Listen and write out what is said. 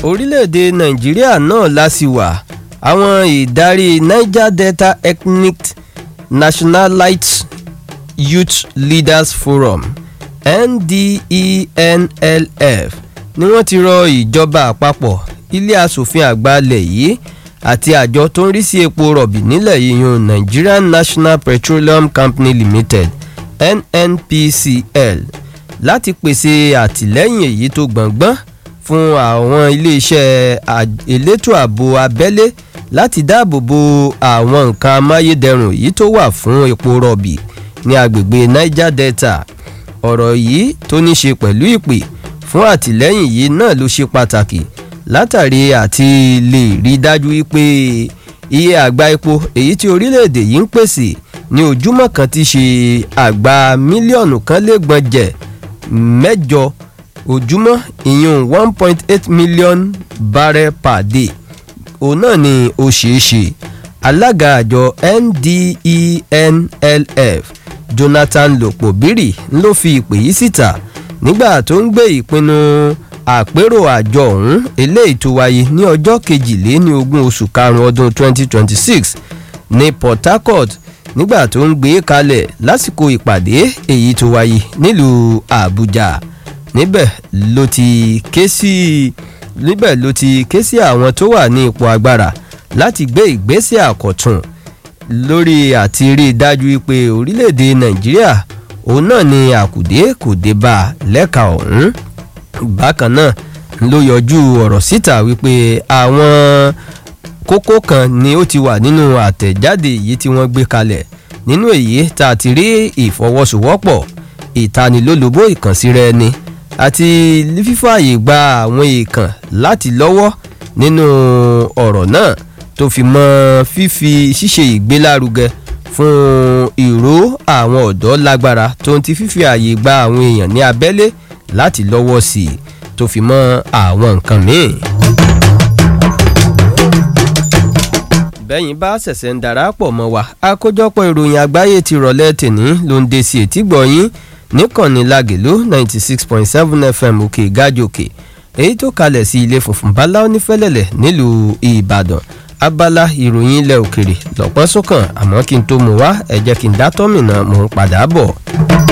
orílẹ̀-èdè nàìjíríà náà lásìwà àwọn ìdarí niger delta ethnic nationalite youth leaders forum ndenlf ni wọ́n ti rọ ìjọba àpapọ̀ ilé asòfin àgbà ilẹ̀ yìí àti àjọ tó ń rí sí epo rọ̀bì nílẹ̀ yìnyín nigerian national petroleum company limited nnpcl láti pèsè àtìlẹ́yìn èyí tó gbọ̀ngbọ́n fún àwọn iléeṣẹ́ elétò ààbò abẹ́lé láti dáàbò bo àwọn nǹkan amáyédẹrùn yìí tó wà fún epo rọ̀bì ní agbègbè niger delta ọ̀rọ̀ yìí tó ní ṣe pẹ̀lú ìpè fún àtìlẹ́yìn yìí náà ló ṣe pàtàkì látàrí àti lè rí dájú wípé iye àgbá epo èyí tí orílẹ̀-èdè yìí ń pèsè ní ojúmọ́ kan ti ṣe àgbá mílíọ̀nù kan lé gbọ̀njẹ̀ mẹ́jọ ojúmọ́ ìyún one point eight million barrel per day òun náà ni ó ṣeé ṣe alága àjọ ndenlf jonathan lopobiri ló fi ìpè yìí síta nígbà tó ń gbé ìpinnu àpérò àjọ ọ̀hún eléyìí tó wáyé ní ọjọ́ kejìléní ogún oṣù karùn-ún ọdún 2026 ní port harcourt nígbà tó ń gbé kalẹ̀ lásìkò ìpàdé èyí tó wáyé nílùú àbújá níbẹ̀ ló ti ké sí níbẹ̀ ló ti ké sí àwọn tó wà ní ipò agbára láti gbé ìgbésẹ̀ àkọ́tún lórí àti rí i dájú pé orílẹ̀-èdè nàìjíríà òun náà ni àkùdé kò dé bá a lẹ́ka ọ̀hún bákan náà ló yọjú ọ̀rọ̀ síta wípé àwọn kókó kan ni ó ti wà nínú àtẹ̀jáde yìí tí wọ́n gbé kalẹ̀ nínú èyí tá a ti rí ìfọwọ́sowọ́pọ̀ ìtanilólobó ìkànsíra ẹni àti fífààyè gba àwọn èèkàn láti lọ́wọ́ nínú ọ̀rọ̀ náà tó fi mọ́ fífi ṣíṣe ìgbélárugẹ fún ìró àwọn ọ̀dọ́ lágbára tó ń ti fífi ààyè gba àwọn èèyàn ní abẹ́lé láti lọ́wọ́ sí i tó fi mọ́ àwọn nǹkan míì. bẹ́yìn bá ṣẹ̀ṣẹ̀ ń darapọ̀ mọ́ wa àkójọpọ̀ ìròyìn àgbáyé ti rọ̀lẹ́ tèní ló ń de sí etí gbọ̀nyìn níkànnì lagèlú ninety six point seven fm òkè gájòkè èyí tó kalẹ̀ sí ilé funfun bala onífẹ́lẹ́lẹ̀ nílùú ìbàdàn abala ìròyìn ilẹ̀ òkèrè lọ́pọ̀ sókàn àmọ́ kí n tó mú wá ẹ jẹ́ kí n dá tọ́mìnà mò ń padà bọ̀.